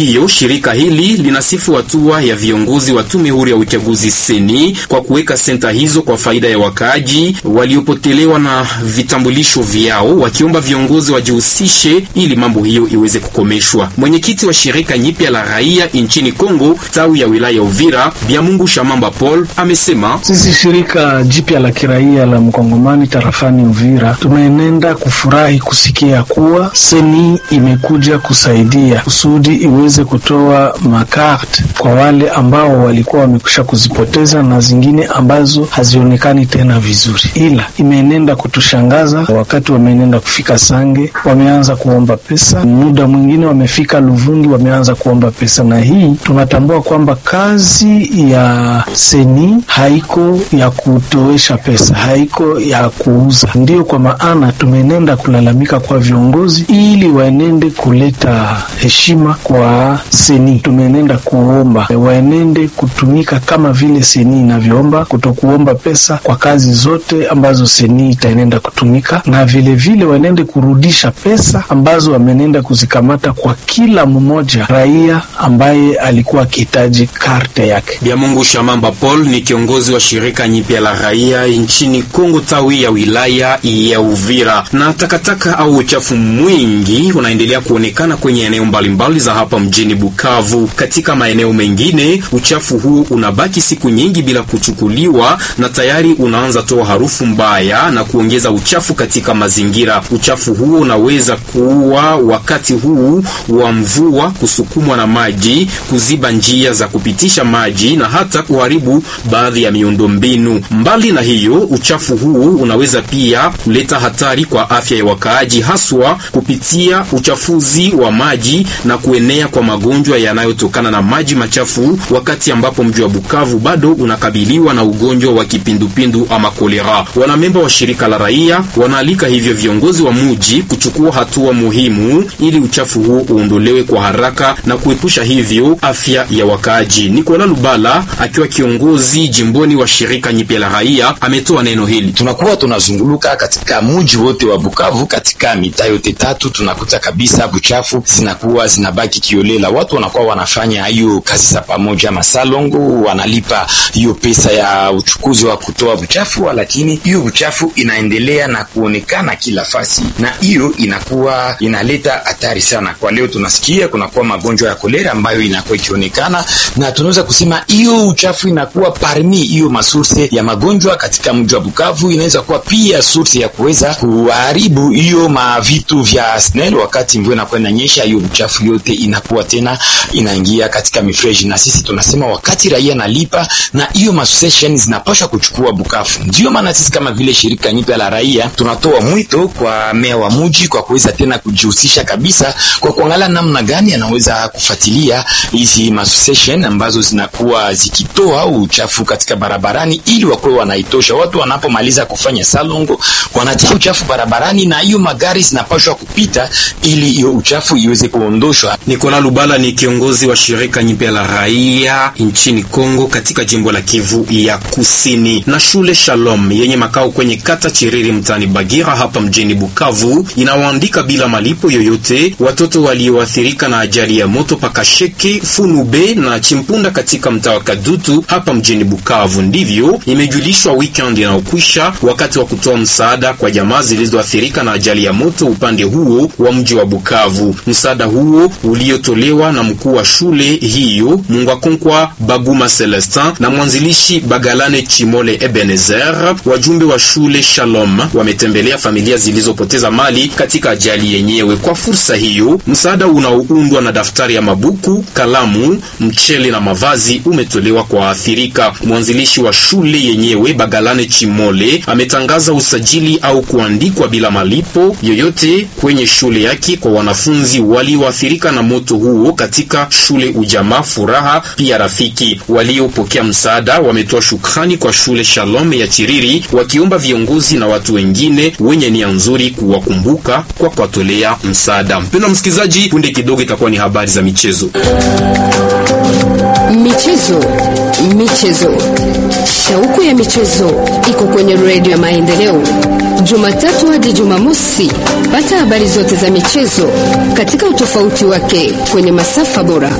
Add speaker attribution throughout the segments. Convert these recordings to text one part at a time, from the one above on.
Speaker 1: hiyo, shirika hili linasifu hatua ya viongozi wa tume huru ya uchaguzi seni kwa kuweka senta hizo kwa faida ya wakaaji waliopotelewa na vitambulisho vyao, wakiomba viongozi wajihusishe ili mambo hiyo iweze kukomeshwa. Mwenyekiti wa shirika nyipya la raia nchini Kongo tawi ya wilaya ya Uvira, Biamungu Shamamba Paul amesema
Speaker 2: sisi shirika jipya la kiraia la mkongomani tarafani Uvira tumeenenda kufurahi kusikia kuwa seni imekuja kusaidia kusudi iweze kutoa makarte kwa wale ambao walikuwa wamekwisha kuzipoteza na zingine ambazo hazionekani tena vizuri, ila imeenenda kutushangaza. Wakati wameenenda kufika Sange wameanza kuomba pesa, muda mwingine wamefika Luvungi wameanza kuomba pesa, na hii tunatambua kwamba kazi ya seni haiko ya kutoesha pesa, haiko ya kuuza. Ndiyo kwa maana tumeenenda kulalamika kwa viongozi ili waenende kuleta heshima kwa seni. Tumeenenda kuomba waenende kutumika kama vile seni inavyoomba, kutokuomba pesa kwa kazi zote ambazo seni itaenenda kutumika, na vilevile vile waenende kurudisha pesa ambazo wamenenda kuzikamata kwa kila mmoja raia ambaye alikuwa akihitaji karte yake.
Speaker 1: Biamungu Shamamba Paul ni kiongozi wa shirika nyipya la raia nchini Kongo tawi ya wilaya ya Uvira. Na takataka au uchafu mwingi unaendelea kuonekana kwenye eneo mbalimbali za hapa mjini Bukavu. Katika maeneo mengine uchafu huu unabaki siku nyingi bila kuchukuliwa na tayari unaanza toa harufu mbaya na kuongeza uchafu katika mazingira. Uchafu huo unaweza kuua wakati huu wa mvua, kusukumwa na maji, kuziba njia za kupitisha maji na hata kuharibu baadhi ya miundombinu. Mbali na hiyo, uchafu huu unaweza pia kuleta hatari kwa afya ya wakaaji, haswa kupitia uchafuzi wa maji na kuenea kwa magonjwa yanayotokana na maji machafu, wakati ambapo mji wa Bukavu bado unakabiliwa na ugonjwa wa kipindupindu ama kolera. Wanamemba wa shirika la raia wanaalika hivyo viongozi wa muji kuchukua hatua muhimu ili uchafu huu uondolewe kwa haraka na kuepusha hivyo afya ya wakaaji. Nikola Lubala akiwa kiongozi jimboni wa shirika nyipya la raia ametoa neno hili.
Speaker 3: Tunakuwa tunazunguluka katika muji wote wa Bukavu, katika mitaa yote tatu, tunakuta kabisa buchafu zinakuwa zinabaki kiolela. Watu wanakuwa wanafanya hiyo kazi za pamoja masalongo, wanalipa hiyo pesa ya uchukuzi wa kutoa buchafu, lakini hiyo buchafu inaendelea na kuonekana kila fasi, na hiyo inakuwa inaleta hatari sana. Kwa leo tunasikia kunakuwa magonjwa ya kolera ambayo inakuwa ikionekana, na tunaweza kusema hiyo uchafu inakuwa parmi hiyo masurse ya magonjwa katika mji wa Bukavu. Inaweza kuwa pia surse ya kuweza kuharibu hiyo mavitu vya SNEL. Wakati mvua inakuwa inanyesha, hiyo uchafu yote inakuwa tena inaingia katika mifreji, na sisi tunasema wakati raia nalipa na hiyo masociation zinapaswa kuchukua Bukavu. Ndio maana sisi kama vile shirika nyipya la raia tunatoa mwito kwa meya wa mji kwa kuweza tena kujihusisha kabisa kwa kuangalia namna gani anaweza kufuatilia hizi association ambazo zinakuwa zikitoa uchafu katika barabarani, ili wakuwe wanaitosha. Watu wanapomaliza kufanya salongo wanatia uchafu barabarani, na hiyo magari zinapaswa kupita ili hiyo uchafu iweze kuondoshwa.
Speaker 1: Nikola Lubala ni kiongozi wa shirika nyipya la raia nchini Kongo katika jimbo la Kivu ya Kusini. Na shule Shalom yenye makao kwenye kata Chiriri mtaani Bagira hapa mjini Bukavu inawaandika bila malipo yoyote watoto walioathirika na ajali ya moto Pakasheke, Funube na Chimpunda katika mtaa wa Kadutu hapa mjini Bukavu. Ndivyo imejulishwa weekend inayokwisha wakati wa kutoa msaada kwa jamaa zilizoathirika na ajali ya moto upande huo wa mji wa Bukavu. Msaada huo uliotolewa na mkuu wa shule hiyo Mungwakonkwa Baguma Celestin na mwanzilishi Bagalane Chimole Ebenezer. Wajumbe wa shule Shalom wametembelea familia zilizopoteza mali katika ajali yenyewe. Kwa fursa hiyo, msaada unaoundwa na daftari ya mabuku, kalamu, mchele na mavazi umetolewa kwa waathirika. Mwanzilishi wa shule yenyewe Bagalane Chimole ametangaza usajili au kuandikwa bila malipo yoyote kwenye shule yake kwa wanafunzi walioathirika na moto huo katika shule Ujamaa Furaha pia Rafiki. Waliopokea msaada wametoa shukrani kwa shule Shalom ya Chiriri, wakiomba viongozi na watu wengine wenye nia nzuri kuwakumbuka kwa kuwatolea msaada. Mpendwa msikilizaji, punde kidogo itakuwa ni habari za michezo.
Speaker 4: Michezo, michezo, shauku ya michezo iko kwenye redio ya Maendeleo, Jumatatu hadi Jumamosi. Pata habari zote za michezo katika utofauti wake kwenye masafa bora.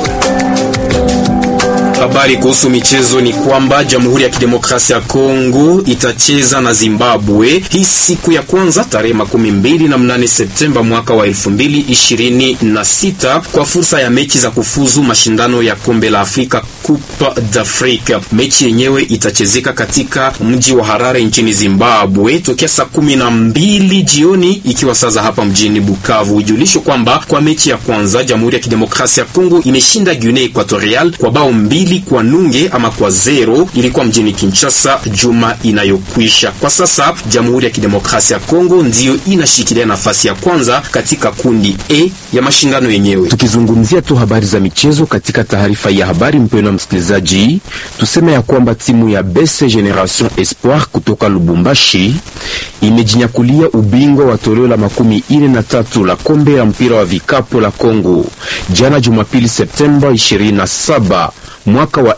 Speaker 1: Habari kuhusu michezo ni kwamba Jamhuri ya Kidemokrasia ya Kongo itacheza na Zimbabwe hii siku ya kwanza tarehe makumi mbili na mnane Septemba mwaka wa elfu mbili ishirini na sita kwa fursa ya mechi za kufuzu mashindano ya kombe la Afrika Coupe d'Afrique. Mechi yenyewe itachezeka katika mji wa Harare nchini Zimbabwe tokea saa kumi na mbili jioni ikiwa sasa hapa mjini Bukavu. Ujulisho kwamba kwa mechi ya kwanza Jamhuri ya Kidemokrasia ya Kongo imeshinda Guinea Equatorial kwa bao mbili kwa nunge ama kwa zero. Ilikuwa mjini Kinshasa juma inayokwisha. Kwa sasa Jamhuri ya Kidemokrasia ya Kongo ndiyo inashikilia nafasi ya kwanza katika kundi A ya mashindano yenyewe.
Speaker 5: Tukizungumzia tu habari za michezo katika taarifa ya habari, mpendwa msikilizaji, tuseme ya kwamba timu ya BC Generation Espoir kutoka Lubumbashi imejinyakulia ubingwa wa toleo la makumi ine na tatu la kombe la mpira wa vikapu la Kongo jana Jumapili Septemba 27 mwaka wa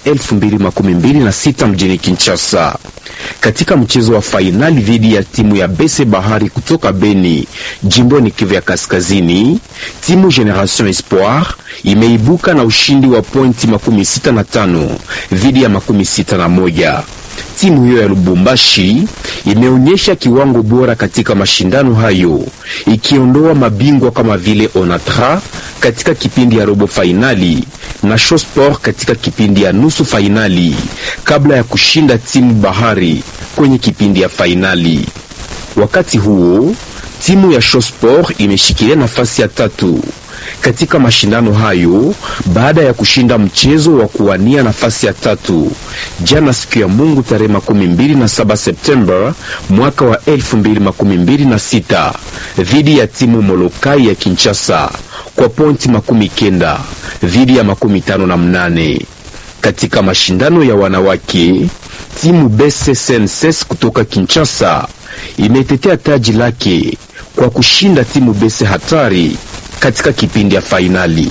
Speaker 5: 2026 mjini Kinshasa. Katika mchezo wa fainali dhidi ya timu ya Bese Bahari kutoka Beni, jimboni Kivu ya Kaskazini, timu Generation Espoir imeibuka na ushindi wa pointi makumi sita na tano dhidi ya makumi sita na moja. Timu hiyo ya Lubumbashi imeonyesha kiwango bora katika mashindano hayo, ikiondoa mabingwa kama vile Onatra katika kipindi ya robo fainali na Shosport katika kipindi ya nusu fainali kabla ya kushinda timu Bahari kwenye kipindi ya fainali. Wakati huo timu ya Shosport imeshikilia nafasi ya tatu katika mashindano hayo baada ya kushinda mchezo wa kuwania nafasi ya tatu jana siku ya Mungu tarehe makumi mbili na saba Septemba mwaka wa elfu mbili makumi mbili na sita dhidi ya timu Molokai ya Kinshasa kwa pointi makumi kenda dhidi ya makumi tano na mnane. Katika mashindano ya wanawake timu Bese Senses kutoka Kinshasa imetetea taji lake kwa kushinda timu Bese Hatari katika kipindi ya fainali.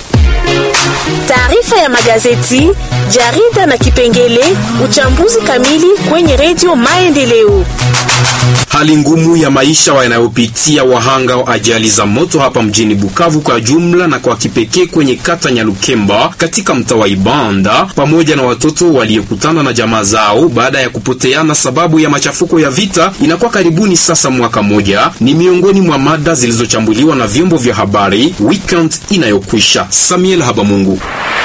Speaker 6: Taarifa ya magazeti, jarida na kipengele uchambuzi kamili kwenye redio Maendeleo.
Speaker 1: Hali ngumu ya maisha wanayopitia wahanga wa ajali za moto hapa mjini Bukavu kwa jumla na kwa kipekee kwenye kata Nyalukemba katika mtaa wa Ibanda, pamoja na watoto waliokutana na jamaa zao baada ya kupoteana sababu ya machafuko ya vita, inakuwa karibuni sasa mwaka moja, ni miongoni mwa mada zilizochambuliwa na vyombo vya habari weekend inayokwisha. Samuel Habamungu.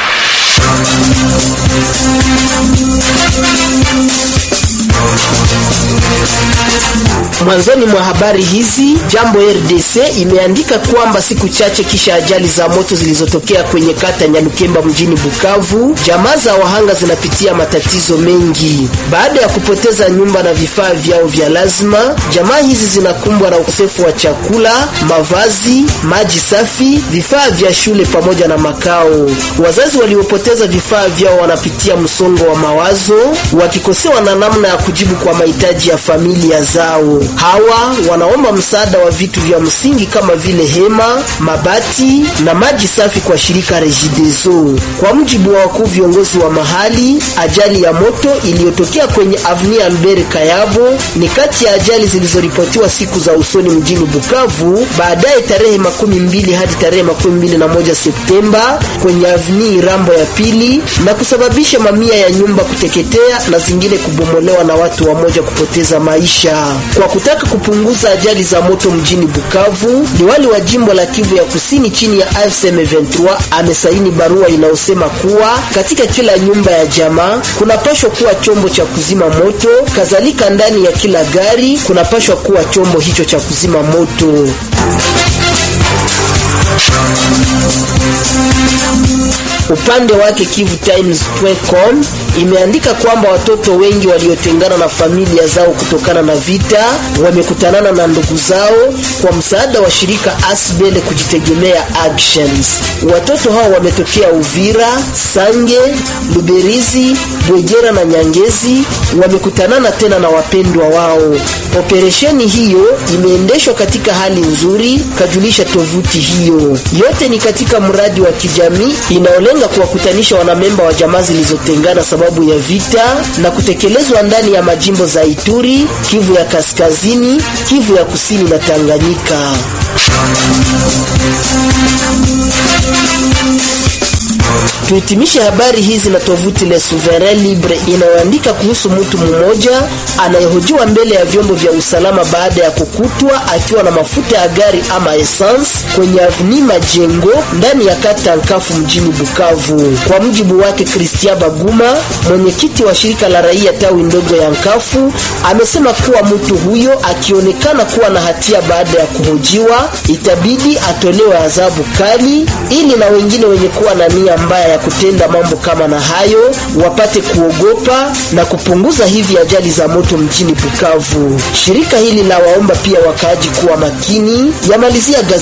Speaker 7: Mwanzoni mwa habari hizi, Jambo RDC imeandika kwamba siku chache kisha ajali za moto zilizotokea kwenye kata Nyalukemba mjini Bukavu, jamaa za wahanga zinapitia matatizo mengi. Baada ya kupoteza nyumba na vifaa vyao vya lazima, jamaa hizi zinakumbwa na ukosefu wa chakula, mavazi, maji safi, vifaa vya shule pamoja na makao. Wazazi waliopoteza vifaa vyao wanapitia msongo wa mawazo, wakikosewa na namna ya kujibu kwa mahitaji ya familia zao. Hawa wanaomba msaada wa vitu vya msingi kama vile hema, mabati na maji safi kwa shirika Regideso. Kwa mujibu wa wakuu viongozi wa mahali, ajali ya moto iliyotokea kwenye Avenue Albert Kayabo ni kati ya ajali zilizoripotiwa siku za usoni mjini Bukavu, baadaye tarehe makumi mbili hadi tarehe makumi mbili na moja Septemba kwenye Avenue Rambo ya pili na kusababisha mamia ya nyumba kuteketea na zingine kubomolewa na watu wamoja kupoteza maisha. Kwa kutaka kupunguza ajali za moto mjini Bukavu, liwali wa jimbo la Kivu ya Kusini chini ya AFC M23 amesaini barua inayosema kuwa katika kila nyumba ya jamaa kunapashwa kuwa chombo cha kuzima moto, kadhalika ndani ya kila gari kunapashwa kuwa chombo hicho cha kuzima moto. Upande wake KivuTimes.com imeandika kwamba watoto wengi waliotengana na familia zao kutokana na vita wamekutanana na ndugu zao kwa msaada wa shirika Asbel kujitegemea Actions. Watoto hao wametokea Uvira, Sange, Luberizi, Bwegera na Nyangezi, wamekutanana tena na wapendwa wao. Operesheni hiyo imeendeshwa katika hali nzuri, kajulisha tovuti hiyo. Yote ni katika mradi wa kijamii inaolenga inalenga kuwakutanisha wanamemba wa jamaa zilizotengana sababu ya vita na kutekelezwa ndani ya majimbo za Ituri, Kivu ya Kaskazini, Kivu ya Kusini na Tanganyika. Tuhitimishe habari hizi na tovuti Le Souverain Libre inayoandika kuhusu mtu mmoja anayehojiwa mbele ya vyombo vya usalama baada ya kukutwa akiwa na mafuta ya gari ama essence kwenye avni Majengo ndani ya kata Nkafu mjini Bukavu. Kwa mujibu wake Christian Baguma, mwenyekiti wa shirika la raia tawi ndogo ya Nkafu, amesema kuwa mtu huyo akionekana kuwa na hatia baada ya kuhojiwa, itabidi atolewe adhabu kali ili na wengine wenye kuwa na nia mbaya ya kutenda mambo kama na hayo wapate kuogopa na kupunguza hivi ajali za moto mjini Bukavu. Shirika hili la waomba pia wakaaji kuwa makini, yamalizia gazeti